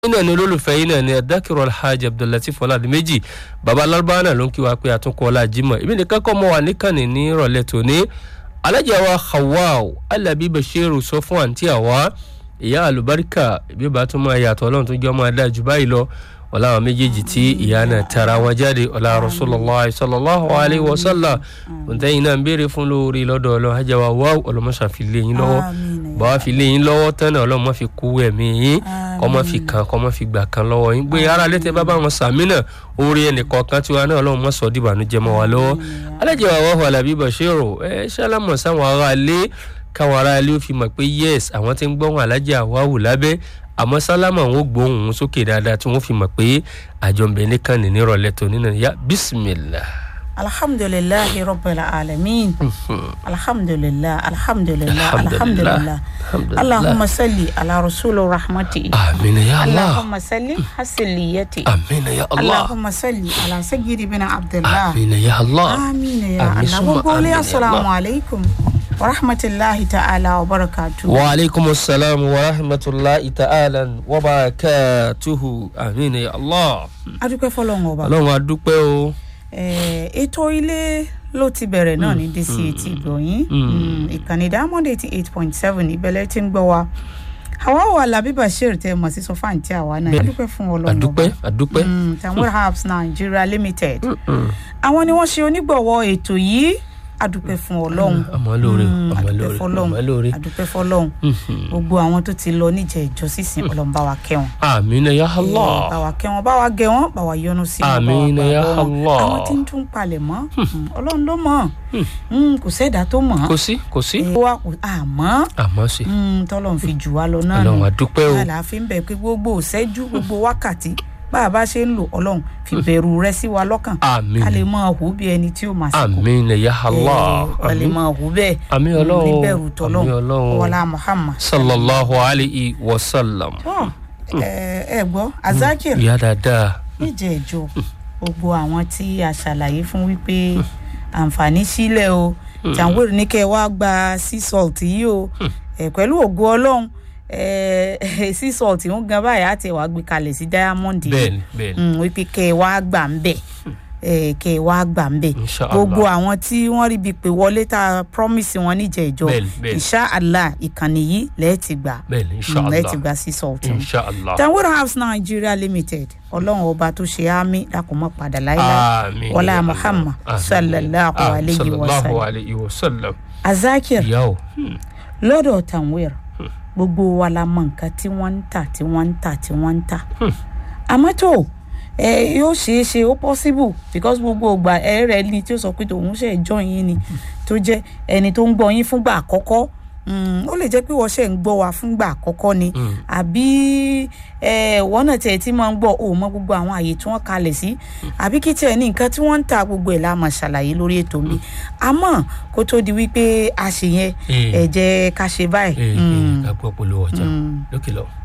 náà ni olólùfẹ́ yìí náà ni adákìrọ̀ alhaji abdullateef ọ̀làdìmẹ́jì baba alárúbáwá náà ló ń kí wa pé àtúnkọ́ ọlá jimoh èmi nìkan kọ́ mọ́ wa níkànnì ní ìrọ̀lẹ́ tòní alájà wa hawaaw alabi bashiru sọ fún àǹtí àwa ìyá àlùbáríkà ìbí bá tún máa yàtọ̀ ọlọ́run tó jẹ́ ọmọ adá jù báyìí lọ ọlá àwọn méjèèjì tí ìyá náà tara wọn jáde ọlá rasulillah sallallahu alayhi wa sallam òǹtẹ̀yìn náà ń béèrè fún lórí lọ́dọ̀ ọlọ́run ajá wa wá ọlọ́mọṣà fi lé yín lọ́wọ́ bàbá fi lé yín lọ́wọ́ tán náà ọlọ́run má fi kú ẹ̀mí yín kọ́ má fi kàn kọ́ má fi gbà kan lọ́wọ́ yín gbé ara létẹ́ bá bá wọn sàmì náà orí ẹnìkọ̀ọ̀kan tiwa náà ọlọ́run má sọ dìbànújẹ́ mọ́ wa lọ́wọ́ alájẹ wa wà wàhálà bíbọ̀ ṣèrò ẹ ṣálámọ̀ sáwọn ará ilé káwọn ará ilé ó fi mọ̀ pé yes àwọn tí ń gbọ́hùn alájẹ àwáwù lábẹ́ àmọ́ sálámà wọn ò gbóhùn òun sókè dáadáa tí wọ́n fi mọ̀ pé àjọǹbẹ̀ nìkan ní nírọ̀lẹ́ tó nínú ya bisimilah. alhamdulilahi rabbil alamin alhamdulilah alhamdulilah alhamdulilah allahumma salli ala rasulu rahmati amina ya allah allahumma salli hasiliyati amina ya allah allahumma salli ala sayyidi bin abdullah amina ya allah amina ya Amin, allah summa gbogbo amin ilé ya asalaamu Allah. alaykum wa rahmatulahi ta'ala wa barakatu. wa aleykum salaam wa rahmatulahi ta'ala wa barakatuhu amina ya allah. adúpẹ́ fọlọ́run ọba ọlọ́run adúpẹ́ o. Eh, ètò ilé ló ti bẹ̀rẹ̀ náà ní dc ti ìgbọ̀nyín Mm, ìkànnì diamond eighty eight point seven ìbẹ̀lẹ̀ tí ń gbọ́ wa àwa wà lábí bashir tẹ mọ̀ sí sọfà àǹtí àwa náà Bẹ́ẹ̀ni. adúpẹ́ fún ọlọ́run adúpẹ́ adúpẹ́. Mm, tanwir herbs nigeria limited Mm. àwọn ni wọ́n ṣe onígbọ̀wọ́ ètò yìí adúpẹ́ fún ọlọ́run àmọ́ lóore Mm, àmọ́ adúpẹ́ lóore fọlọ́run àmọ́ lóore. adúpẹ́ fọlọ́run gbogbo àwọn tó ti lọ níjẹ̀ ìjọ sísìn ọlọ́run bá wa kẹ́ wọn amina ya bá allah. wa kẹ́ wọn bá wa gẹ wọn bá wa yọ́nú sí wọn bá wa Àmín ya gbàgbọ́ wọn Allah. àwọn tí ń tún palẹ̀ mọ́ mm, ọlọ́run ló mọ̀ Mm, kò sẹ́dá tó mọ̀ kò sí kò sí. ó wà kò àmọ́ àmọ́ sí. mm, tọ́lọ́run fi jù wá lọ náà ọlọ́run adúpẹ́ o. àlàáfíà ń bẹ̀ pé gbogbo ìṣẹ́jú gbogbo wákàtí bá a bá ṣe ń lò ọlọ́run fi bẹ̀rù rẹ sí wa lọ́kàn àmín ká lè máa hù bí ẹni tí ó máa sìnkú amina ya allah. ká lè máa hù bẹ́ẹ̀ àmín Mm, ọlọ́run ní bẹ̀rù àmín tọ́lọ́run ọlọ́run. wọlá muhammad sallallahu alayhi wa sallam. tó ẹ ẹ gbọ́ azakir ìyá dáadáa. níjẹ̀ẹ́jọ́ gbogbo àwọn tí a ṣàlàyé fún wípé àǹfààní sílẹ̀ o jàǹwèrè ní kẹ́ ẹ wá gba sea salt yìí o ẹ pẹ̀lú ògo ọlọ́run ẹ sea salt ń gan báyìí àti ẹ̀ wá gbé kalẹ̀ sí diamond yìí bẹ́ẹ̀ni bẹ́ẹ̀ni. Mm, wípé kẹ́ ẹ wá gbà ń bẹ̀ ẹ kẹ́ ẹ wá gbà ń bẹ̀ Inshallah. gbogbo àwọn tí wọ́n rí bíi pé wọlé tá a promise wọn níjẹ̀ẹ́jọ́ Bẹ́ẹ̀ni, bẹ́ẹ̀ni. inshallah ìkànnì yìí lẹ́ẹ̀tì gbà bẹ́ẹ̀ni Mm, lẹ́ẹ̀tì inshallah gbà sea salt yìí inshallah. tanwood house nigeria limited ọlọ́run ọba tó ṣe àmì lákòmọ́ padà láíláí àmín wọlá ya muhammad Allah. Àmín. sallallahu Ah, alayhi wa sallallahu sallam alayhi wa sallam. azakir ìyá o. Hmm. lọ́dọ̀ tanwir gbogbo wa la mọ nǹkan tí wọ́n ń tà tí wọ́n ń tà tí wọ́n ń tà àmọ́ tó ẹ yóò ṣeé ṣe ó possible because gbogbo ògbà ẹ rẹ ni tí ó sọ pé tòun ṣe jọ yín ni tó jẹ́ ẹni tó ń gbọ́ yín fúngbà àkọ́kọ́ Mm, ó lè jẹ́ pé wọ́n ṣe ń gbọ́ wa fúngbà àkọ́kọ́ ni Mm. àbí ẹ, wọ́n náà tiẹ̀ tí máa ń gbọ́ ò mọ gbogbo àwọn àyè tí wọ́n kalẹ̀ sí àbí kí tiẹ̀ ní nǹkan tí wọ́n ń ta gbogbo ẹ̀ la máa ṣàlàyé lórí ètò mi àmọ́ kó tó di wípé a ṣe yẹn Eh. ẹ jẹ́ ká ṣe báyìí. ee Mm. ká gbọ́ polówó ọjà Mm. lókè lọ.